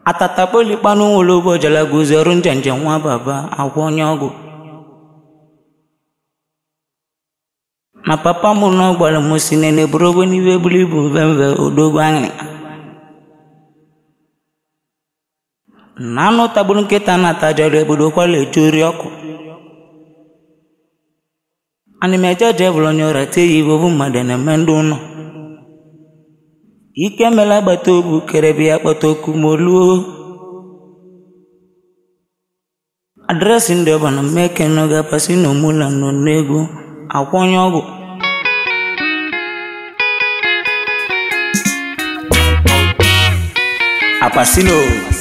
atatapolikpanu nwolobo jalaguzi ọrụ njenje nwa baba agwọ onye ọgwụ na papa m na gwara m si nene buru ogbe n'ibe buru ibu mvemve odogwu anyị na anụ tagburu nkịta na-atajọrọ ebodo kwala eju ori ọkụ ana m eje je bụrụ onye ọrịa tie ya ibe obu mmadụ na-eme ndị ụlọ ike mela agbata obu kerebe ya kpọta oku ma oluo adreesị ndị ọba na mmeke n'oge apasi na omula nọ n'egwu akwa onye ọgwụ apasino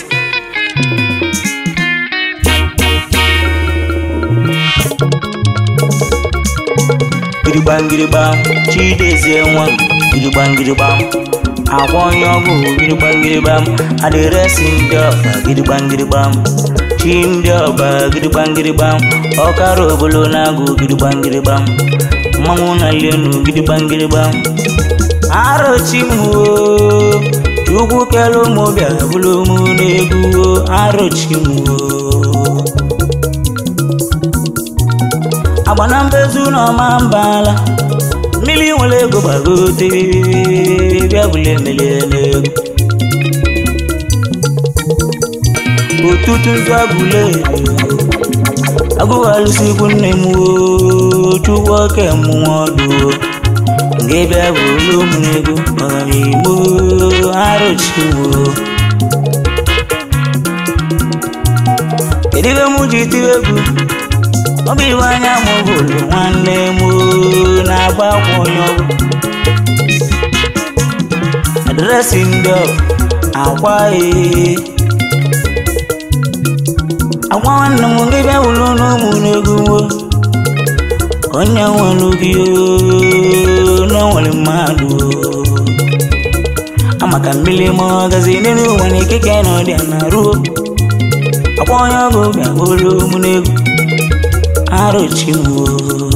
girigbangirigbam chidezie nwa m girigbangirigbam akwa onye ọgwụ girigbangirigbam adịresị ndị ọba girigbangirigbam chi ndị ọba girigbangirigbam ọkara obolo na-agụ girigbangirigbam mmanwụ na lenu girigbangirigbam arochi m oo chukwu kelu ụmụ bịa bụrụ m n'egwu arochi m oo agbana mbezu na ọma mbala mmiri nwere ego gbagote bịa bụla emele n'egwu otutu nzu agụle agụghalụsikwu nne m oo chukwu oke mmụọ ọdụ nke bịa bụrụ ụmụ n'ego ọganihu arụchiwo kedu ebe m ji tiri egwu ọ bụ iwe anya m bụrụ nwanne m na-agba akwa onye ọgwụ adresị ndị akwa ee agwa nwanne m ndị bịa wụrụ n'ụmụ n'egwu nwo onye nwere gị na nwere mmadụ amaka mmiri ma ọgazi n'elu ụwa na ikike na ọdịa na ruo akwa onye ọgụ bịa wụrụ ụmụ n'egwu arụchiwo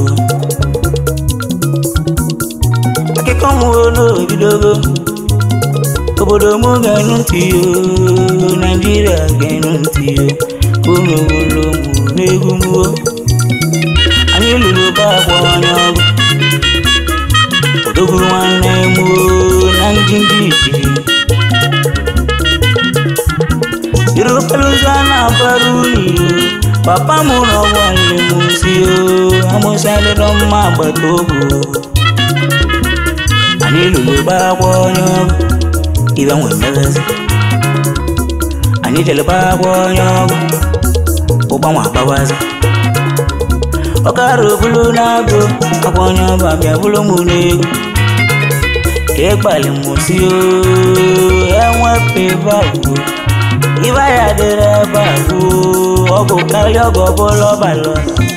akụkọ m n'obidogo obodo m ga-enu ntị yo naijiria ga-enu ntị yo unu wụrụ ụmụ n'egwu mwo anyị lụrụ ba akwa onye ọgụ odogwu nwanne m na ndị ndị ijiri jiri okporo ụzọ a na-abara unyi papa m n'ọgwụ nne m si amụsalịrọ mma agbata obu anyị lụrụ ba akwa onye ọgụ ibe nwe mmeghazi anyị jere ba akwa onye ọgụ ụgbanwe agbawazi ọkara obulu na-agụ akwa onye ọba bịa bụrụ m n'egwu ịgbalị m si enwepụ ebe ibe ya dịrị ebe a ọgụ karịa ọgụ ọbụla ọbalọ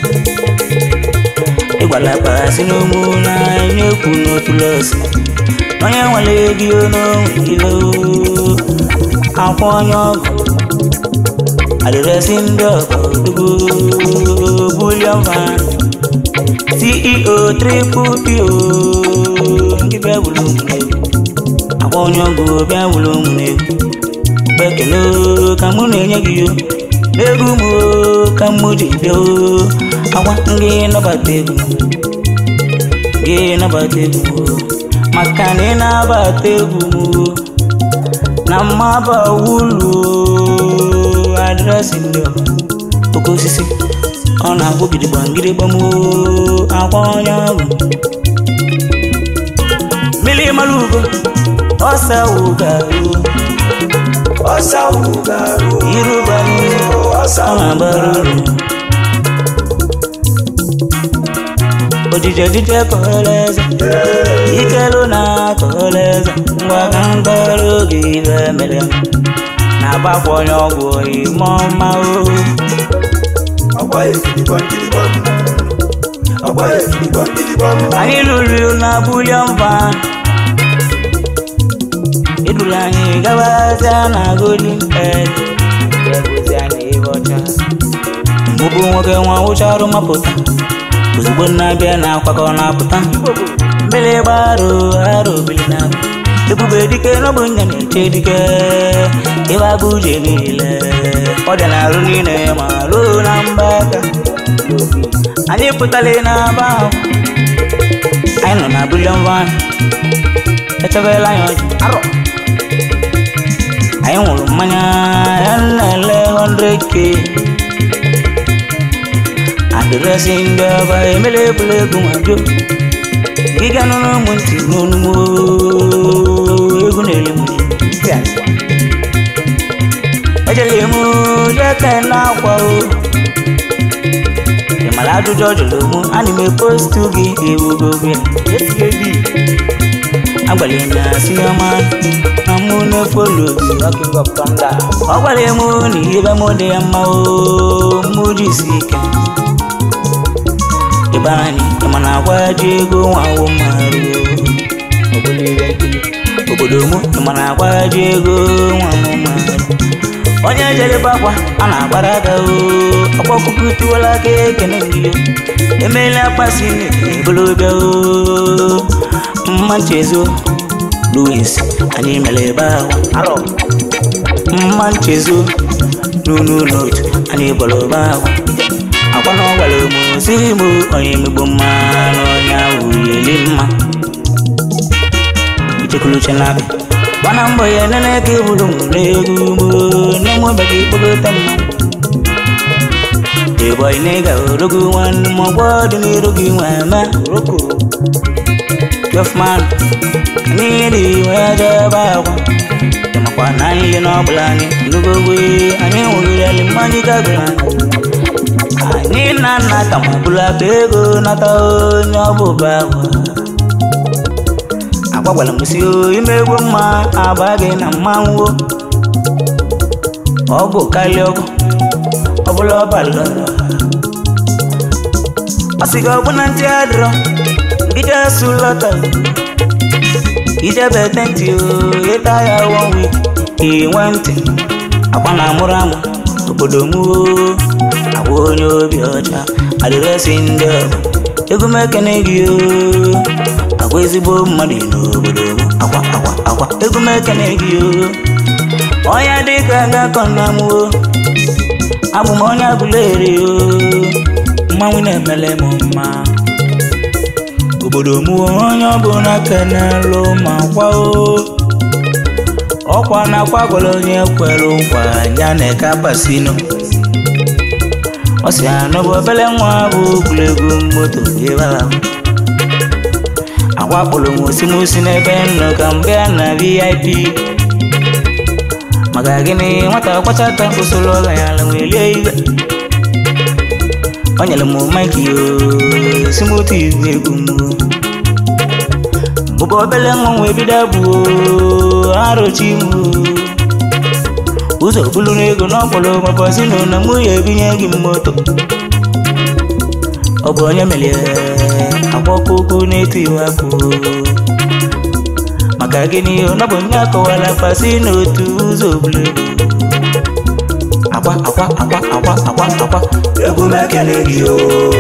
ịgbala kpara si n'ụmụ na-enye ekwu n'otu lọsi onye nwere ego n'onwe ilo akwa onye ọgụ adịresị ndị ọkọdugo bulion van ceo triple po nke bịa wụrụ ụmụnegwu akwa onye ọgụ bịa wụrụ ụmụnegwu ekele ka mụ na-enye gị yo n'egwu m ka mụ ji bịa akwa gị nabata egwu gị nabata egwu maka na ị na-abata egwu m na mmaba wulu adresị ndị oke osisi ọ na-agwụ gidigba ngịrịgba m akwa onye ọgwụ mmiri mara ugo ọsa wugaru ọsà wùgàrù Yorùbá ni ọsà ọ na-agbara uru ojije ojije kọrọ eze ikelu na akọrọ eze ngwa ka mkpọrọ oge ibe mere na-agbakwa onye ọgwụ ime ọma o ọgbà èkìtìbọn kìtìbọn ọgbà èkìtìbọn kìtìbọn anyị lụrụ na bulion van edula anyị gabazia na golden head bụzi anyị ebe ọcha mbụbụ nwoke nwa wụcha ọrụ mapụta ozugbo na-abịa na akwakọ na-apụta mbele gbaro aro obili na ebube dike n'ọbụ nya na-eche dike ịba bụ uche niile ọ dị na-arụ niile ma ruo na mba aka anyị pụtara n'aba ahụ anyị nọ na bulion van echebela anyị ọjị arọ anyị nwụrụ mmanya ya na-ele 100k adịrịsị ndị ọba emela ebula ego ma jo gịga nụrụ ụmụ ntị n'onumo egwu na-ele m ejele m jeke na-akwa o ị mara ajụjụ ọ jụrụ mụ ana m epostu gị ewugo gị agbalị na sinema na mụ na-efolo gị ọ gwara m na ihe mụ dị ya mma o mụ jisi ike ịba anyị ịma na agwa ji ego nwawo mmarụ obodo mụ ịma na agwa ji ego nwawo mmarụ onye jelebe akwa a na-agbara aka o ọkpọkụkụ tiwala aka ekene gị emeela akpasi ebelobịa o mma nchezo louis anyị mere ebe ahụ arọ mma nchezo n'unu n'otu anyị bọrọ ebe ahụ akwa na ọ gwara m siri m onye emegbo mma na onye ahụ yeli mma ichekuluche na-abịa gbana mbọ ya nene ka eburu m n'egwu mo na-enwebeghị ikpokọta mma ịbọyị na ịga orogo nwanne m ọgwọ dị n'iru gị nwe eme roko jofman anyị dị wee jebe akwa ịmakwa na anyị ihe n'ọbụla anyị ndugogwe anyị nwụrụrịalị mmanya gagoro anyị anyị na nna ka ma bụrụ akpa ego nata onye ọbụba akwa agwagwara m si ime egwu mma aba gị na mmanwụ ọgwụ karịa ọgwụ ọbụla ọbala ọ sị gị ọgbụ na ntị adịrọ gide su lọta ijebe tenti ịta ya one week inwe ntị akwa na amụrụ amụ obodo m agwa onye obi ọcha adịrịsị ndị ọgụ egwu m ekene gị agwa ezigbo mmadụ n'obodo m akwa akwa akwa egwu m ekene gị onye dịka gakọ na m abụ m onye agụleri mmanwụ na-emele m mma obodo m onye ọbụla kenelụ ma kwa ọkwa na-akwa gwara onye kwere nkwa ya na eka pasino ọ si anọbụ obele nwa bụ egwuregwu moto ebe ahụ akwakpụrụ m osimosi n'ebe nnọ ka mgbe a na vip maka gịnị nwata kwachata usoro ọla ya ala welie iwe o nyere m maiki simoti egwu m bụba obele nwa nwe bido bụ arochi m ụzọ bulu n'ego n'ọkpọrọ mabazino na mụ ya ebinye gị moto ọ bụ onye melie agbakoko na-etu iwe akụ maka gịnị ọ bụ nye akọwara pasi n'otu ụzọ bulu akwa akwa akwa akwa akwa akwa egwu m ekele gị o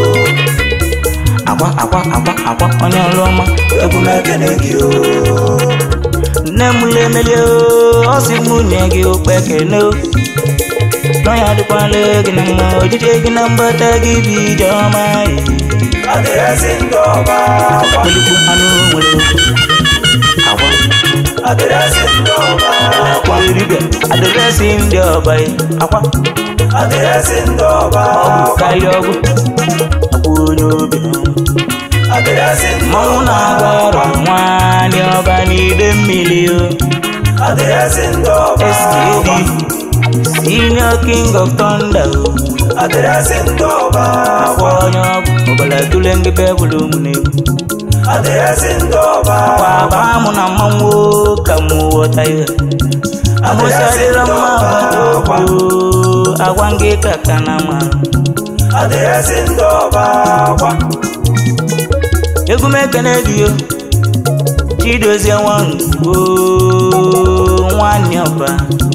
akwa akwa akwa akwa onye ọrụ ọma egwu m ekele gị o nne m lemelie ọ sị m nye gị okpekene n'ọnya dịkwala gị na mma ojije gị na mbata gị bụ ije ọma adịrịsị ndị ọba akwa kpelikwu anụ nwere akwa adịrịsị ndị ọba akwa eribe adịrịsị ndị ọba akwa adịrịsị ndị ọba ọgwụ karịa ọgwụ akwa onye obi adịrịsị ndị mmanwụ na-agba ọrụ nwaanyị ọba n'ide mmiri o adịrịsị ndị ọba SKD Senior King of Thunder o adịrịsị ndị ọba akwa onye ọgwụ ọbara tụle ndị bebụlụ ụmụ na-egwu adịrịsị ndị ọba akwa abaa mụ na mmanwụ ka mụ ghọta ihe amụsadịla mma agbata okwu agwa ngị ka ka na ma adịrịsị ndị ọba akwa egwu m ekene gị o chidozie nwangwo nwanne ọba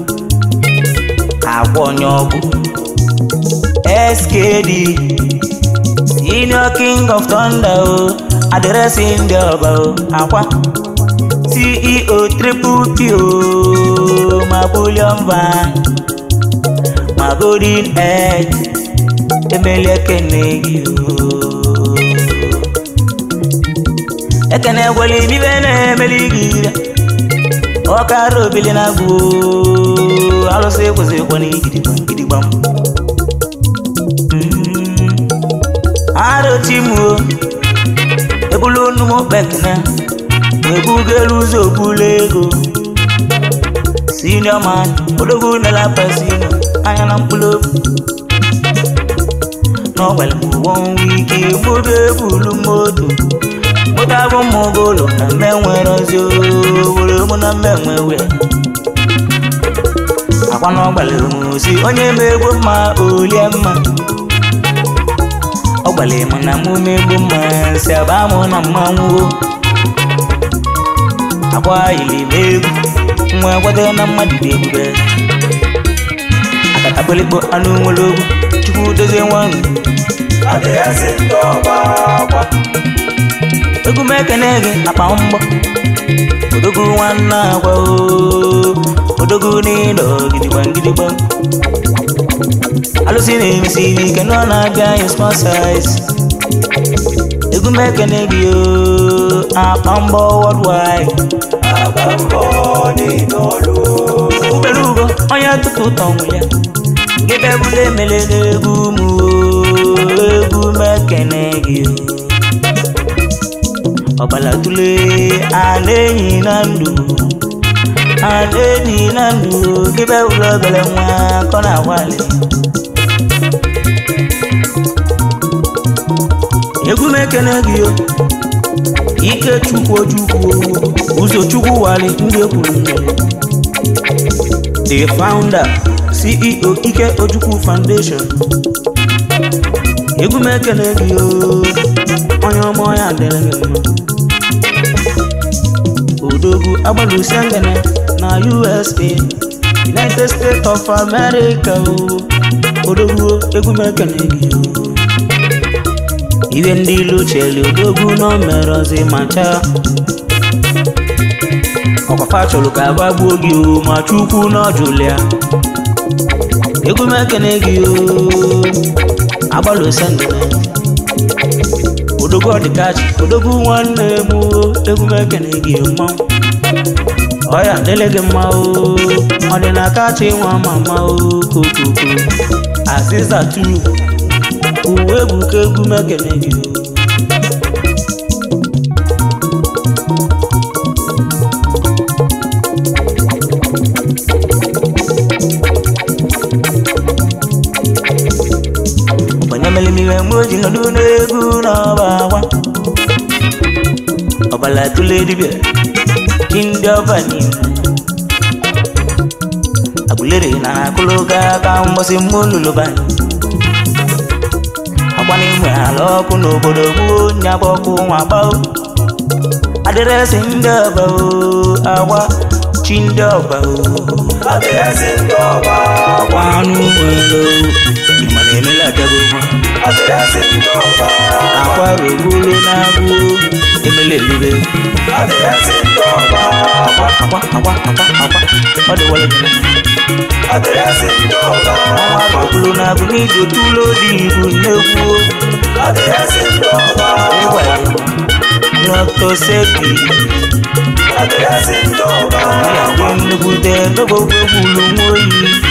agwa onye ọgwụ skd senior king of thunder o adịrịsị ndị ọba o akwa ceo triple p o ma bullion van ma golden edge emeli ekene gị o ekene gwele ibibe na-emeli gị ire ọkara obili na agwụ alụsị kwụsịkwa n'igidigbam gidigbam arochimuo ebulu nnumu kpekene ebugelu ụzọ obulu ego senior man odogwu nela pesino anya na mkpụrụ obi n'ọgbara m ụgbọ ike mụbe ebulu moto moto abụ mmụgo ụlọ na mme nwere ozi owere mụ na mme nwewe akwa n'ọgbara m osi onye ma egbo mma olie mma ọ gbara m na mụ megbu mma si aba mụ na mmanwụ akwa ili m egwu nwa gwado na mmadụ dị ebube akatakpelikpo anụ nwere ogwu chukwu dozie nwa adịghịzi ndị ọba akwa egwu m ekene gị akpa mgbọ odogwu nwanne agwa oo odogwu n'ịdọ gidigba gidigba alụsị na-emesiri ike nọ na-abịa anyị small size egwu m ekene gị oo akpa mgbọ worldwide agba mbọ niile ọlụ ubere ugo onye tupu ụtọ nwụ ya gị bịabụla emele n'egwu m oo, egwu m ekene gị oo. ọbala tule a na-enyi na ndụ a na-enyi na ndụ gị bịabụla obere nwa kọ na agbalị egwu m ekene gị o ike chukwu ojukwu ụzọ chukwu wali ndị ekwuru mmiri the founder ceo ike ojukwu foundation egwu m ekene gị o onye ọma ya dịrị gị mma odogwu agbalụsi ngene na usa united states of america o odogwu egwu m ekene gị o iwe ndị ilu cheli odogwu nọ mere ozi ma chaa ọkwafa chọrọ ka agbagbuo gị o ma chukwu n'ọjụlịa egwu m ekene gị o agbalụsi ngene odogwu ọdịkachi odogwu nwanne m o egwu m ekene gị mmanwụ ọya dele gị mma o ọdịnakachi nwa mama o kokoko aziza tu uwe ebuka egwu m ekene gị o onye mere m iwe mgbe o ji nọdụ n'egwu n'ọba agwa ọbala tụle dibịa chi ndị ọba niile agụlere na akụlụga aka mgbọsị mmụọ lụlụba akwa n'ime ala ọkụ n'obodo gboo nyaba ọkụ nwa gbao adịrịsị ndị ọba o agwa chi ndị ọba o adịghịzi ndị ọba akwa anụ nwere ịma na emela abịago nwa adịghịzi ndị ọba akwa rogolo na-agụ emele elibe adịghịzi ndị ọba akwa akwa akwa akwa akwa ọ dị wale dị adịghịzi ndị ọba ọnwa rogolo na-agụ n'iji otu ụlọ dị ibu nnekwu adịghịzi ndị ọba ịgwa ya Dr. Sebi adịghịzi ndị ọba ya dị nnukwute n'ogbogbo gburu nwa oyi